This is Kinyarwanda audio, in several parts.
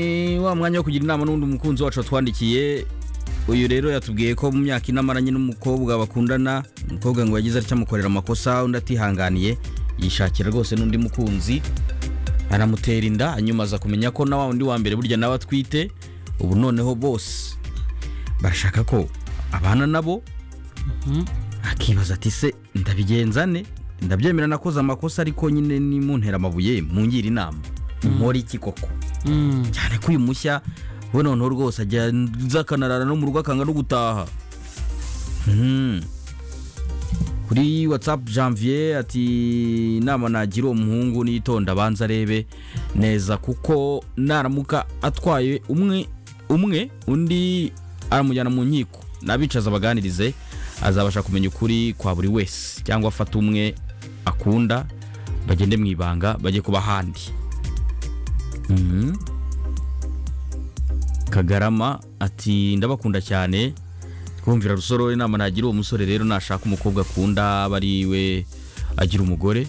Ni wa mwanya wo kugira inama n'undi umukunzi wacu watwandikiye uyu rero yatubwiye ko mu myaka inamaranye n'umukobwa bakundana umukobwa ngo yagize atya amukorera amakosa undi atihanganiye yishakira rwose n'undi mukunzi anamutera inda hanyuma aza kumenya ko na wa undi wa mbere burya nawe atwite ubu noneho bose bashaka ko abana nabo akibaza ati se ndabigenzane ndabyemera nakoze amakosa ariko nyine nimuntera amabuye mungira inama nkora iki koko cyane ko uyu mushya we noneho rwose ajya nza akanarara no mu rugo akanga no gutaha Mhm. kuri watsapu janvier ati inama nagira uwo muhungu nitonda abanza arebe neza kuko naramuka atwaye umwe umwe undi aramujyana mu nkiko n'abicaza abaganirize azabasha kumenya ukuri kwa buri wese cyangwa afata umwe akunda bagende mu ibanga bajye kuba ahandi Mhm. kagarama ati ndabakunda cyane twumvira rusoro inama nagira uwo musore rero nashaka umukobwa akunda aba ari we agira umugore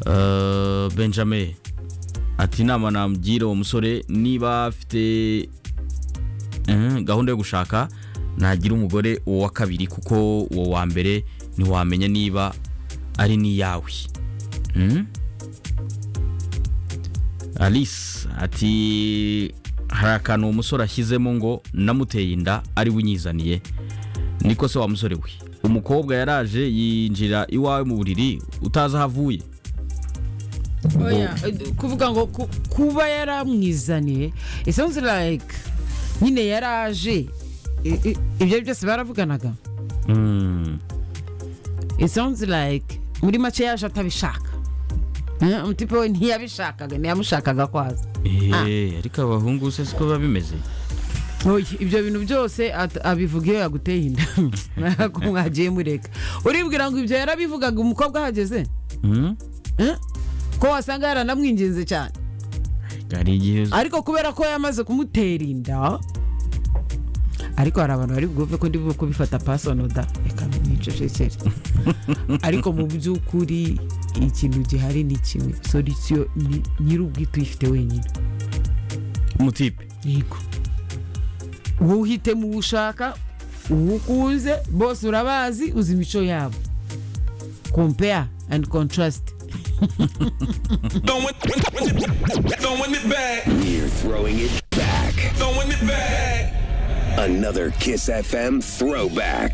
Eh, benjamin ati inama namugira uwo musore niba afite eh, gahunda yo gushaka nagira umugore uwo wa kabiri kuko uwo wa mbere ntiwamenya niba ari n'iyawe Mhm. alice ati hari akantu uwo musore ashyizemo ngo namuteye inda ari we unyizaniye niko se wa musore we umukobwa yaraje yinjira iwawe mu buriri utazi aho avuye Oya, eh, kuvuga ngo ku- kuba yaramwizaniye it sounds like nyine yaraje I- i- ibyo byose baravuganaga Mm. it sounds like muri make yaje atabishaka Eh, umutipe we ntiyabishakaga ntiyamushakaga kwaza Eh, ariko abahungu se siko biba bimeze Oya, ibyo bintu byose at- abivuga iyo yaguteye inda ko mwagiye mureka uribwira ngo ibyo yarabivugaga umukobwa ahageze Mm? Eh? ko wasanga yaranamwinginze cyane hari igihe ariko kubera ko yamaze kumutera inda ariko hari abantu bari bwumve ko ndi bube kubifata pasono da reka nicecekere ariko mu by'ukuri ikintu gihari ni kimwe solisiyo ni nyir'ubwite uyifite wenyine umutipe yego wowe uhitemo uwo ushaka uwo ukunze bose urabazi uzi imico yabo compare and contrast Don't win, win, win, win, don't win it back. We're throwing it back. Don't win it back. Another Kiss FM throwback.